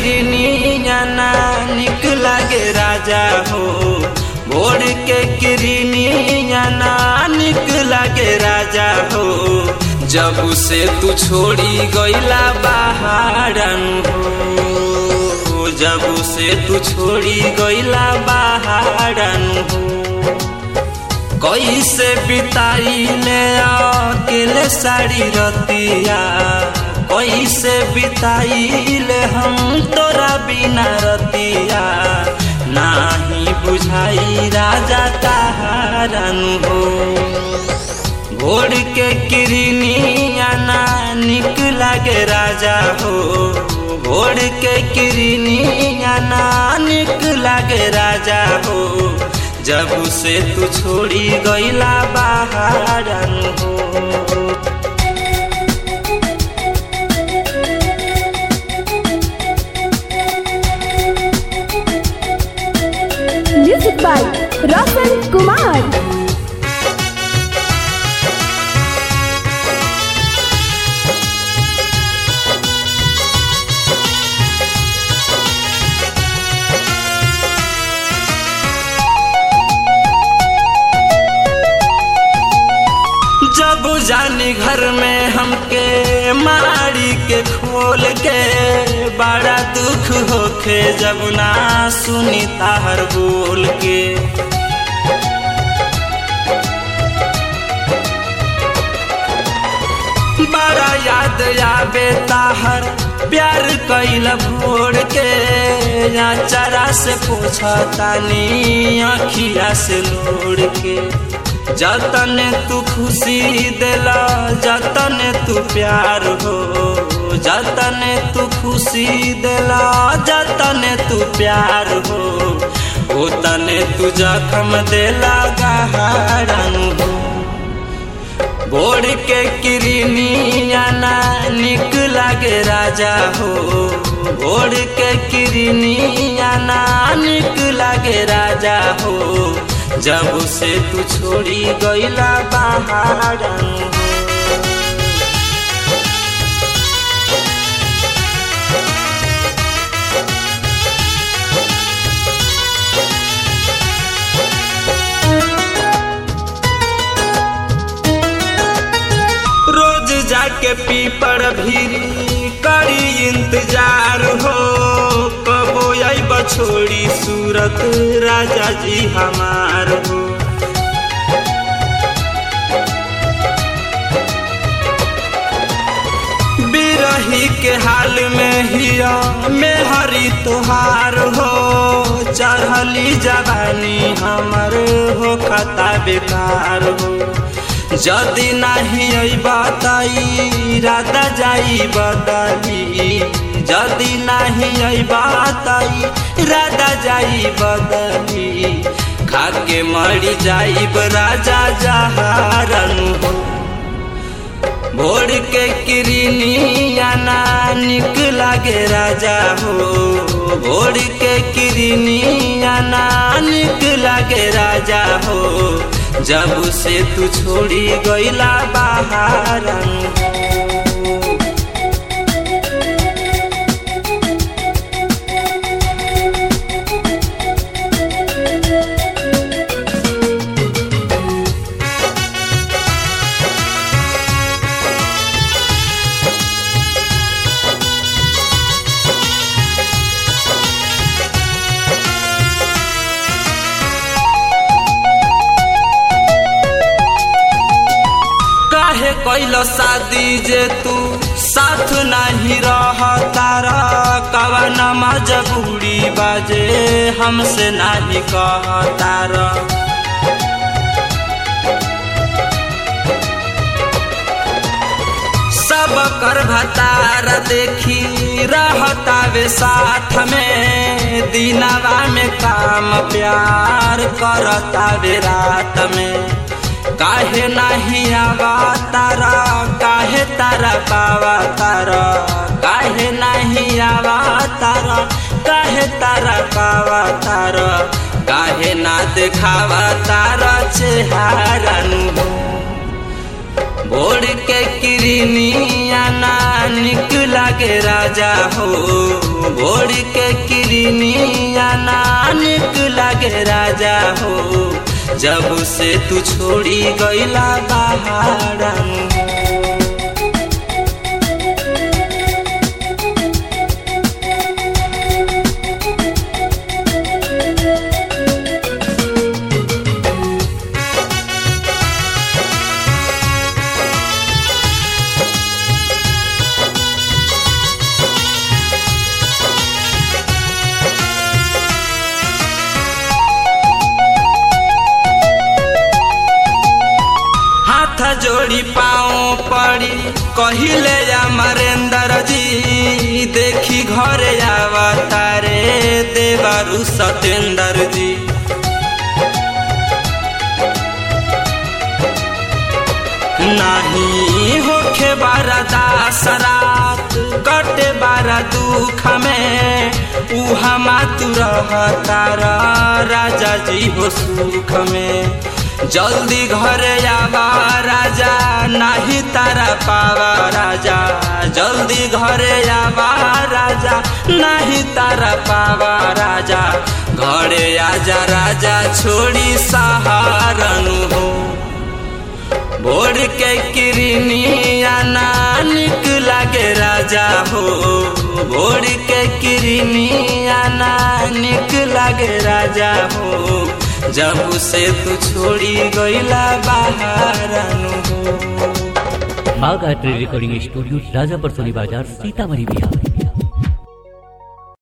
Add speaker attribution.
Speaker 1: किरनिया ना निक लागे राजा हो भोर के किरनिया ना निक लागे राजा हो जब से तू छोड़ी गईला बाहरन हो जब से तू छोड़ी गईला बाहरन हो कैसे बिताई ले अकेले साड़ी रतिया कैसे बिताई ले हम तोरा बिना रतिया नाही बुझाई राजा तारन हो भोर के किरनिया ना निक लागे राजा हो भोर के किरनिया ना निक लागे राजा हो जब से तू छोड़ी गईला बाहरन हो
Speaker 2: म्यूजिक बाय रोशन कुमार
Speaker 1: जब जानी घर में हमके मारी के खोल के बड़ा दुख होखे जब ना सुनी ताहर बोल के बड़ा याद आवे ताहर प्यार कैल भोर के या चरा से पूछा तानी अखिया से लोड़ के जतन तू खुशी दिला जतन तू प्यार हो जतन तू खुशी दिला जतन तू प्यार हो ओतन तू जखम दिला गहरन हो भोर के किरनिया ना निक लागे राजा हो भोर के किरनिया ना निक लागे राजा हो जब से तू छोड़ी गईला बाहरन हो रोज जाके पीपर भी करी इंतजार हो कबो आई बछोड़ी सूरत राजा जी हमार हो बिरही के हाल में हिया में हरी तुहार हो चढ़ली जवानी हमर हो खता बेकार हो जदि नहीं बताई राधा जाई बदली जदि नहीं बताई राधा जाई बदली खाके मरी जाई राजा जहारन हो भोर के किरनिया ना निक लागे राजा हो भोर के किरनिया ना निक लागे राजा हो जब से तू छोड़ी गईला बाहरन हो काहे कैलो शादी जे तू साथ नहीं रह तारा कवन मजबूरी बाजे हमसे नहीं कह तारा सब कर भतार देखी रहतावे साथ में दिनवा में काम प्यार करतावे रात में काहे नहीं आवा तारा काहे तारा पावा तारा काहे नहीं आवा तारा काहे तारा पावा तारा काहे ना देखावा तारा चेहारा नु भोर के किरनिया ना निक लागे राजा हो भोर के किरनिया ना निक लागे राजा हो जब से तू छोड़ी गईला बहारन हाथ जोड़ी पाओ पड़ी कहिले अमरेंद्र जी देखी घरे आवतारे देवरु सतेंद्र जी नहीं होखे बारा दास रात कटे बारा दुख में उहा मातु रहता राजा जी हो सुख में जल्दी घरे आवा राजा नाही तारा पावा राजा जल्दी घरे आवा राजा नाही तारा पावा राजा घरे आजा राजा छोड़ी सहारनु हो भोर के किरनिया ना निक लागे राजा हो भोर के किरनिया ना निक लागे राजा हो जब से तू छोड़ी गईला बाहरनु हो
Speaker 3: बाग आर्ट रिकॉर्डिंग स्टूडियो राजापर सोनी बाजार सीतामढ़ी बिहार